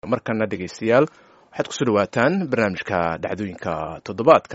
markana dhegaystayaal waxaad kusoo dhawaataan barnaamijka dhacdooyinka toddobaadka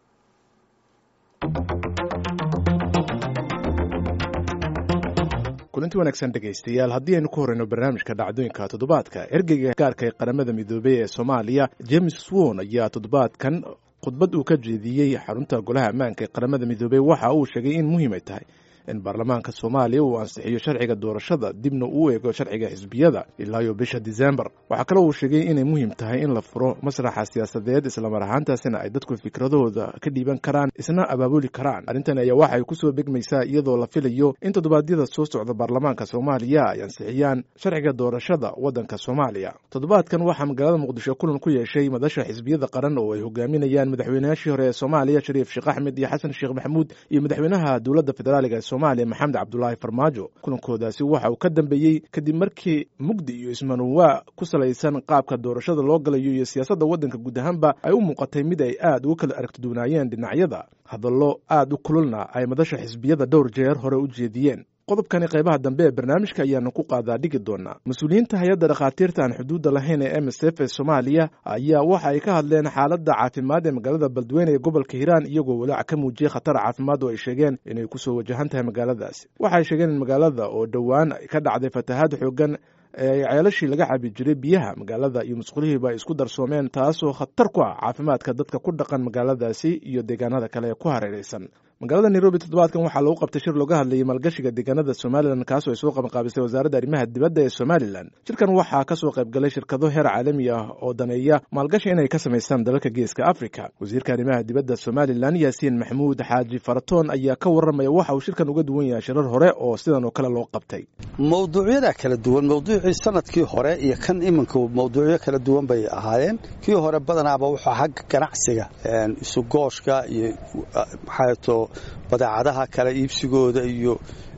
kulanti wanaagsan dhegaystayaal haddii aynu ku horeyno barnaamijka dhacdooyinka toddobaadka ergeyga gaarka ee qaramada midoobey ee soomaaliya james swon ayaa toddobaadkan khudbad uu ka jeediyey xarunta golaha ammaanka ee qaramada midoobey waxa uu sheegay in muhiim ay tahay in baarlamaanka soomaaliya uu ansixiyo sharciga doorashada dibna uu eego sharciga xisbiyada ilaayo bisha disembar waxaa kale uu sheegay inay muhiim tahay in la furo masraxa siyaasadeed islamar ahaantaasina ay dadku fikradahooda ka dhiiban karaan isna abaabuli karaan arrintan ayaa waxay kusoo begmaysaa iyadoo la filayo in toddobaadyada soo socda baarlamaanka soomaaliya ay ansixiyaan sharciga doorashada waddanka soomaaliya toddobaadkan waxaa magaalada muqdisho kulan ku yeeshay madasha xisbiyada qaran oo ay hogaaminayaan madaxweynayaashii hore ee soomaaliya shariif sheekh axmed iyo xasan sheekh maxamuud iyo madaxweynaha dowladda federaaliga ee somaaliya maxamed cabdulaahi farmaajo kulankoodaasi waxa uu ka dambeeyey kadib markii mugdi iyo ismanuwaa ku salaysan qaabka doorashada loo galayo iyo siyaasadda waddanka guud ahaanba ay u muuqatay mid ay aad uga kala aragtiduwanaayeen dhinacyada hadallo aad u kululna ay madasha xisbiyada dhowr jeer hore u jeediyeen qodobkani qaybaha dambe ee barnaamijka ayaanu ku qaadaa dhigi doonaa mas-uuliyiinta hay-adda dhakhaatiirta aan xuduudda lahayn ee m s f ee soomaaliya ayaa waxa ay ka hadleen xaaladda caafimaad ee magaalada beledweyne ee gobolka hiiraan iyagoo walaac ka muujiyey khatar caafimaad oo ay sheegeen inay kusoo wajahan tahay magaaladaasi waxaay sheegeen in magaalada oo dhowaan ka dhacday fatahaad xoogan ee ceelashii laga cabi jiray biyaha magaalada iyo musqulihiiba ay isku darsoomeen taasoo khatar ku ah caafimaadka dadka ku dhaqan magaaladaasi iyo deegaanada kale ee ku hareeraysan magaalada nairobi toddobaadkan waxaa lagu qabtay shir looga hadlayay maalgashiga deegaanada somalilan kaasoo ay soo qabanqaabisay wasaaradda arrimaha dibadda ee somalilan shirkan waxaa kasoo qaybgalay shirkado heer caalami ah oo daneeya maalgashi inay ka samaystaan dalalka geeska africa wasiirka arrimaha dibadda somalilan yaasiin maxamuud xaaji faratoon ayaa ka warramaya waxa uu shirkan uga duwan yahay shirar hore oo sidan oo kale loo qabtay mawduucyada kala duwan mawduucii sanadkii hore iyo kan iminka mawduucyo kala duwan bay ahaayeen kii hore badanaaba wuxuu xagga ganacsiga isugooshka iyo maxaato badeecadaha kale iibsigooda iyo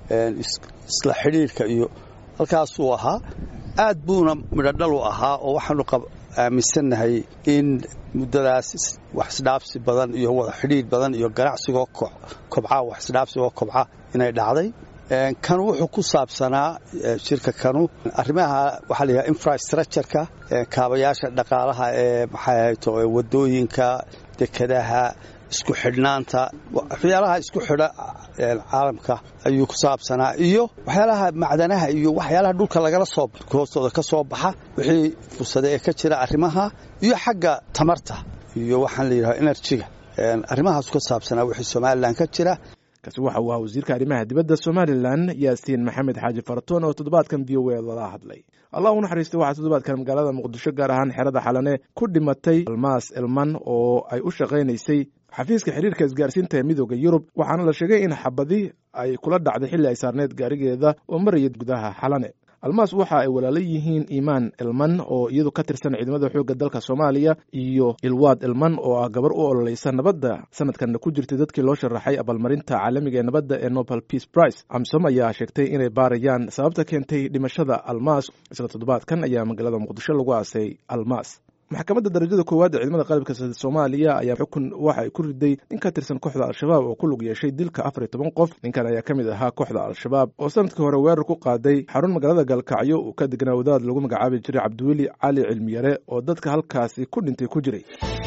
isla xidhiirhka iyo halkaasuu ahaa aad buuna midhodhal u ahaa oo waxaanu aaminsannahay in muddadaas wax isdhaafsi badan iyo wada xidhiir badan iyo ganacsigoo kobca wax isdhaafsigoo kobca inay dhacday kan wuxuu ku saabsanaa shirka kanu arrimaha waxaa la yidhaha infrastructureka kaabayaasha dhaqaalaha ee maxaahayto wadooyinka dekadaha isku xidhnaanta waxyaalaha isku xidha caalamka ayuu ku saabsanaa iyo waxyaalaha macdanaha iyo waxyaalaha dhulka lagala soo hoostooda ka soo baxa wixii fursada ee ka jira arrimaha iyo xagga tamarta iyo waxaan la yidhaha enerjiga arrimahaasu ka saabsanaa wixii somalilan ka jira kaasi waxa uu ahaa wasiirka arrimaha dibadda somalilan yaasiin maxamed xaaji faratoon oo toddobaadkan v o a lala hadlay allah u naxariistay waxaa toddobaadkan magaalada muqdisho gaar ahaan xerada xalane ku dhimatay almaas elman oo ay u shaqaynaysay xafiiska xiriirka isgaarsiinta ee midooda yurub waxaana la sheegay in xabadi ay kula dhacday xilli ay saarneyd gaarigeeda oo maraya gudaha xalane almaas waxa ay walaalo yihiin imaan elman oo iyadu ka tirsan ciidamada xoogga dalka soomaaliya iyo ilwaad elman oo ah gabar u ololeysa nabadda sanadkanna ku jirtay dadkii loo sharaxay abaalmarinta caalamiga ee nabadda ee nobel peace price amsom ayaa sheegtay inay baarayaan sababta keentay dhimashada almaas isla toddobaadkan ayaa magaalada muqdisho lagu aasay almaas maxkamadda darajada koowaad ee ciidamada qalabka soomaaliya ayaa xukun waxa ay ku riday nin ka tirsan kooxda al-shabaab oo ku lug yeeshay dilka afar iyo toban qof ninkan ayaa ka mid ahaa kooxda al-shabaab oo sanadkii hore weerar ku qaaday xarun magaalada galkacyo uu ka degnaa wadaad lagu magacaabi jiray cabdiweli cali cilmiyare oo dadka halkaasi ku dhintay ku jiray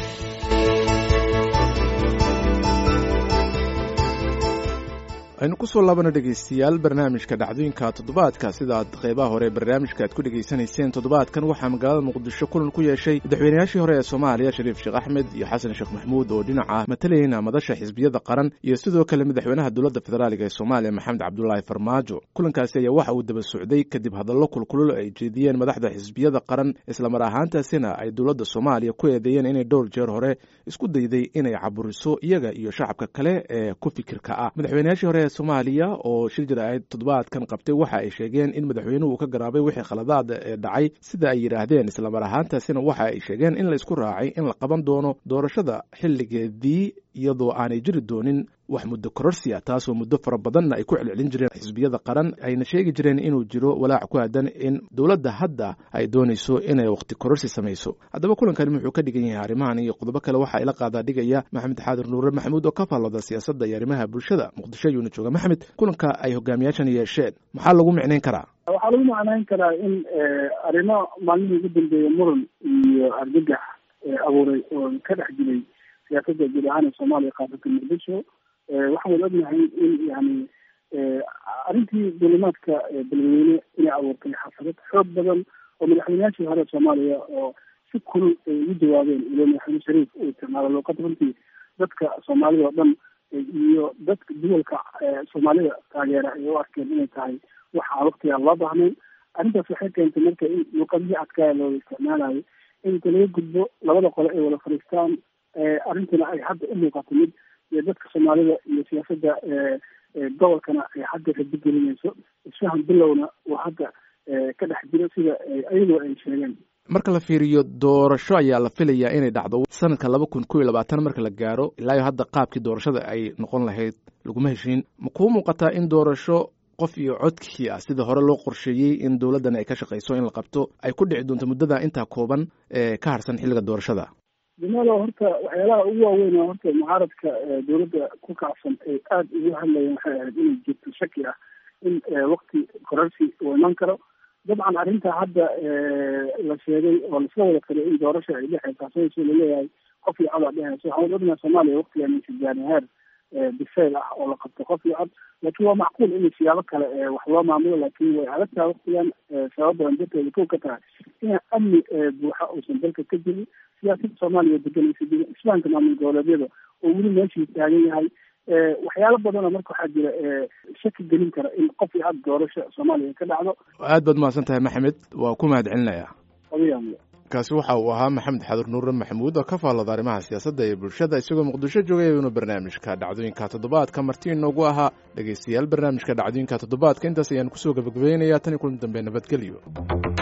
aynu kusoo laabana dhegaystayaal barnaamijka dhacdooyinka toddobaadka sidaad qaybaha hore barnaamijka aad ku dhegaysanayseen toddobaadkan waxaa magaalada muqdisho kulan ku yeeshay madaxweynayaashii hore ee soomaaliya shariif sheekh axmed iyo xasan sheekh maxamuud oo dhinaca matalayna madasha xisbiyada qaran iyo sidoo kale madaxweynaha dowladda federaaliga ee soomaaliya maxamed cabdulaahi farmaajo kulankaasi ayaa waxa uu daba socday kadib hadallo kulkulul ay jeediyeen madaxda xisbiyada qaran islamar ahaantaasina ay dowladda soomaaliya ku eedeeyeen inay dhowr jeer hore isku dayday inay caburiso iyaga iyo shacabka kale ee ku fikirka ah madaxweynayaashii hore soomaaliya oo shir jir ahayd toddobaadkan qabtay waxa ay sheegeen in madaxweynuhu uu ka garaabay wixii khaladaad ee dhacay sida ay yidhaahdeen islamar ahaantaasina waxa ay sheegeen in la isku raacay in la qaban doono doorashada xilligeedii iyadoo aanay jiri doonin wax muddo kororsiya taasoo muddo fara badanna ay ku celcelin jireen xisbiyada qaran ayna sheegi jireen inuu jiro walaac ku aadan in dowladda hadda ay doonayso inay wakhti kororsi samayso haddaba kulankani wuxuu ka dhigan yahay arrimahan iyo qodobo kale waxaa ila qaadaa dhigaya maxamed xaadir nuure maxamuud oo ka faallooda siyaasadda iyo arrimaha bulshada muqdisho ayuuna jooga maxamed kulanka ay hogaamiyaashan yeesheen maxaa lagu micnayn karaa waxaa lagu macnayn karaa in arrimo maalmihii ugu dambeeya muran iyo argagax abuuray oo ka dhex jiray siyaasadda guud ahaan ee soomaaliya khaasatan muqdisho waxaan ognahay in yani arrintii dulimaadka beledweyne inay abuurtay xasarad xoog badan oo madaxweynayaashii hore soomaaliya oo si kulul ay ugu jawaabeen ilo madaxweyne shariif uu isticmaalo luuqad runtii dadka soomaalida oo dhan iyo dadka duwalka soomaalida taageera ay u arkeen inay tahay wax aan waktigaa loo baahnayn arrintaas waxay keentay marka in luuqadihii adkaaya looga isticmaalayo in inta laga gudbo labada qole ay wada fadhiistaan arrintuna ay hadda u muuqato mid dadka soomaalida iyo siyaasadda gobolkana ay hadda rabigelinayso isfahan bilowna uu hadda ka dhex jiro sida ayagoo ay sheegeen marka la fiiriyo doorasho ayaa la filayaa inay dhacdo sanadka laba kun kow iyo labaatan marka la gaaro ilaa iyo hadda qaabkii doorashada ay noqon lahayd laguma heshiin ma kuu muuqataa in doorasho qof iyo codkii ah sida hore loo qorsheeyey in dowladdan ay ka shaqayso in la qabto ay ku dhici doonto muddada intaa kooban ee ka harsan xilliga doorashada jamaalo horta waxyaalaha ugu waaweyn oo horta mucaaradka dowladda ku kacsan ay aada ugu hadlayeen waxay ahayd inay jirto shaki ah in wakti korarsi uu iman karo dabcan arrinta hadda la sheegay oo laisla wada kariyo in doorasha ay dhexeysa taasoo laleeyahay qof iyo cod a dheheyso waxaan ognaha soomaaliya waktigan aysa gaarin heer bisayl ah oo la qabto qof iyo cod laakiin waa macquul in siyaabo kale wax loo maamulo laakiin way adag tahay waktigan sabab badan darteeda kow ka tahay inaan amni buuxa uusan dalka ka jirin siyaasadda soomaaliya deganaysa jirin islaamka maamul goboleedyada oo weli meeshii taagan yahay waxyaalo badanoo marka waxaa jira shaki gelin kara in qof iyo cod doorasho soomaaliya ka dhacdo aad baad mahadsan tahay maxamed waa ku mahad celinayaa adiga kaasi waxa uu ahaa maxamed xadur nuure maxamuud oo ka faallada arrimaha siyaasadda iyo bulshada isagoo muqdisho joogay ayuuna barnaamijka dhacdooyinka toddobaadka marti inoogu ahaa dhegaystayaal barnaamijka dhacdooyinka toddobaadka intaas ayaan kusoo gabagabaynayaa tan iyo kulan dambe nabadgelyo